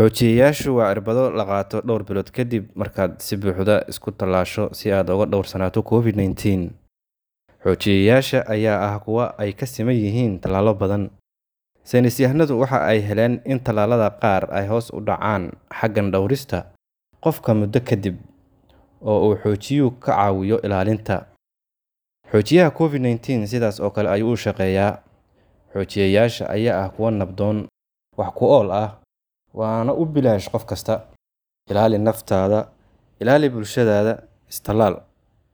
Xoojiyeyaashu waa irbado la qaato dhowr bilood ka dib markaad si buuxda isu tallaasho si aad uga dhowrsanaato Covid-19. Xoojiyeyaasha ayaa ah kuwo ay ka siman yihiin tallaallo badan. Saynis yahanadu waxa ay heleen in tallaalada qaar ay hoos u dhacaan xagga dhawrista qofka muddo ka dib, oo uu xoojiyuhu ka caawiyo ilaalinta. Xoojiyaha Covid-19 sidaas oo kale ayuu u shaqeeyaa. Xoojiyeyaasha ayaa ah kuwo nabdoon, wax ku ool ah, waana u bilaash qof kasta. Ilaali naftaada, ilaali bulshadaada, is tallaal.